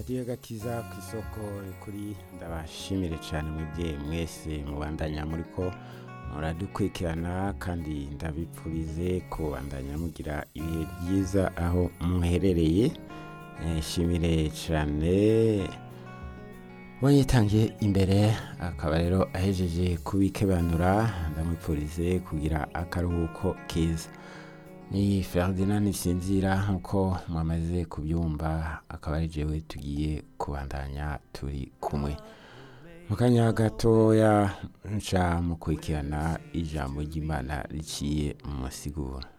radiyo gakiza ku isoko kuri ndabashimire cyane mwebwe mwese mubandanya muri ko muradukurikirana kandi ndabipfurize kubandanya mugira ibihe byiza aho muherereye Eh, shimire cyane wanyitangiye imbere akaba rero ahejeje kubikebanura ndamwipfurize kugira akaruhuko keza ni Ferdinand Sinzira nkuko mwamaze kubyumva akaba ari jewe tugiye kubandanya turi kumwe mu kanya gatoya nca mukurikirana ijambo ry'imana riciye mu masigura